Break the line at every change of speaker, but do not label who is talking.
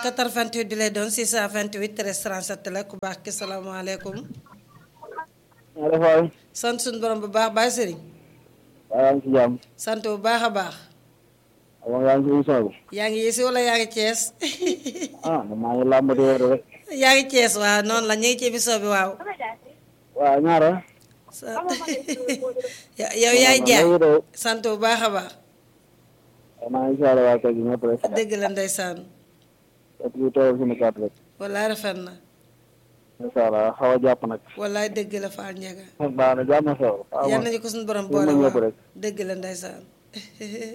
88 bi lay doon 628 13 37 la ku baax ki salaamaaleykum.
maaleykum
sant suñu borom bu baax Baye Serigne.
waaw yaa ngi ci jàmm.
sant bu baax a baax.
moom yaa ngi ci émission bi.
yaa ngi yéesi wala yaa ngi Cees.
ah man maa ngi làmbati wér rek.
yaa ngi Cees waaw noonu la ñu ngi ci émission bi waaw.
waaw ñaara.
sant yow yaay jaay sant bu baax a baax.
maa ngi siyaare waa kër gi ñëpp rek.
dëgg la ndeysaan.
et puis toogal suñu kàddu rek.
wallaay rafet na.
incha allah xaw a jàpp nag.
wallaay dëgg la Fall Ndiaga.
baax na jàmm na solo.
yal nañu ko suñu borom
yéen
boole
a ñëpp
waaw
rek.
dëgg la ndeysaan.